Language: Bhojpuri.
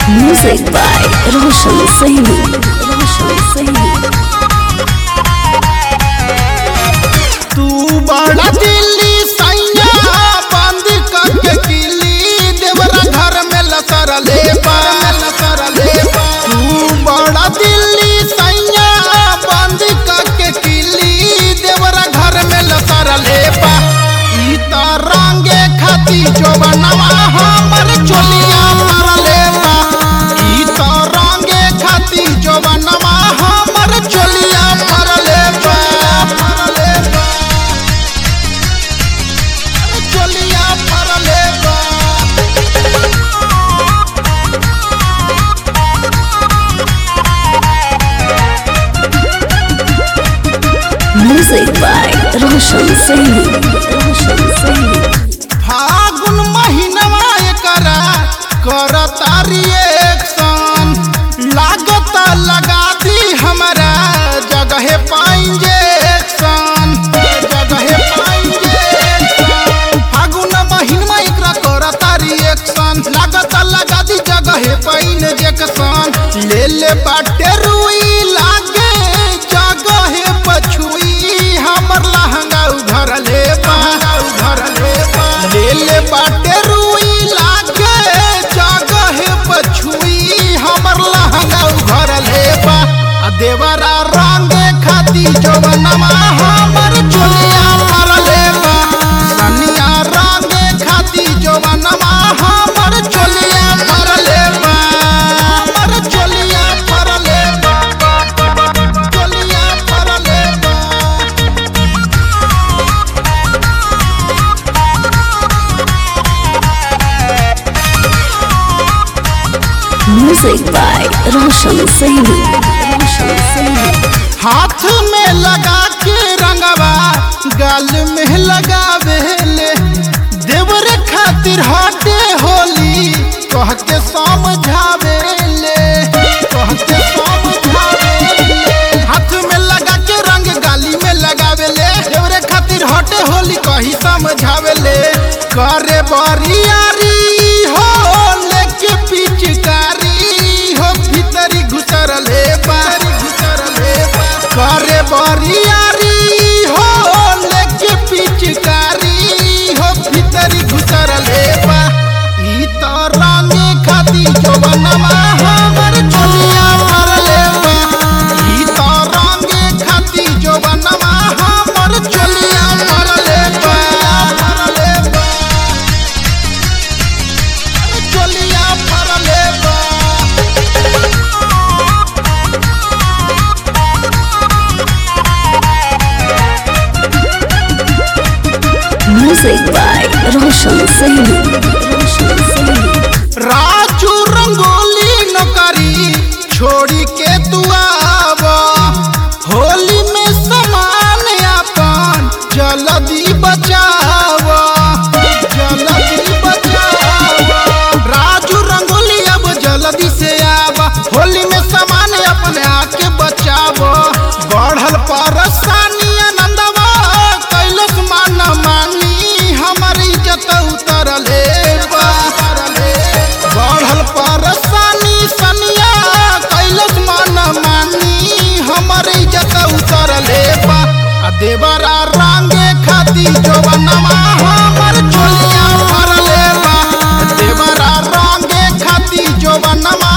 Music by Roshan Saini. Roshan Saini. तू बड़ा दिल्ली सैया बंद करके किली देवरा घर में लसर ले लसर ले तू बड़ा दिल्ली सैया बंद करके किली देवरा घर में लसर ले ई त रंगे खाती जो बनवा हमर चोलिया पर ले ई त रंगे खाती जो बनवा हमर चोलिया पर ले पर ले चोलिया पर ले Music by Roshan Saini. Roshan Saini. फागुन महीनवा एकरा करता रिएक्शन लागत लगा दी हमरा जगह पाएंगे जगह पाएंगे फागुन महीनवा एकरा करता रिएक्शन लागत लगा दी जगह पाइन जेक्शन ले ले बाटे रुई लागे जगह पछुई हमर लहंगा उधर ले उधर ले ले ले बाटे रुई लागे जगह पछुई हमर लहंगा उधर ले बा आ देवरा रंग खाती जवनमा हमर चोलिया पर ले बा सनिया रंग खाती जवनमा हमर चोलिया पर ले बा हमर चोलिया पर ले बा चोलिया पर ले बा Music by Roshan Saini. Roshan Saini. हाथ में लगा के रंगवा गाल में लगावे ले देवर खातिर हटे होली कह के समझावे ले कह के समझावे ले हाथ में लगा के रंग गाली में लगावे ले देवर खातिर हटे होली कही समझावे ले करे बरियारी हो लेके पिचकारी हो भीतरी घुसर ले बारी घुसर ले करे बरियारी हो लेके पिचकारी हो भीतरी घुसर ले बा ई तो रंगे खाती जवनमा हमर चोलिया पर ले बा ई तो रंगे खाती जवनमा हमर चोलिया पर ले बा पर ले बा चोलिया पर ले बा Music by Roshan Saini. Roshan Saini. Raju rangoli नौकरी छोड़ी के तू आव होली में समान अपन जल्दी बचाव जल्दी बचाव राजू रंगोली अब जल्दी से आव होली में समान अपने आके बचाव बढ़ल परेशानी आनंदवा कैलस मान मानी हमर इज्जत उतरले बा बढ़ल परेशानी सनिया कैलस मान मानी हमर इज्जत उतरले बा आ देवरा रंगे खाती जवनमा हमर चोलिया भरले बा देवरा रंगे खाती जवनमा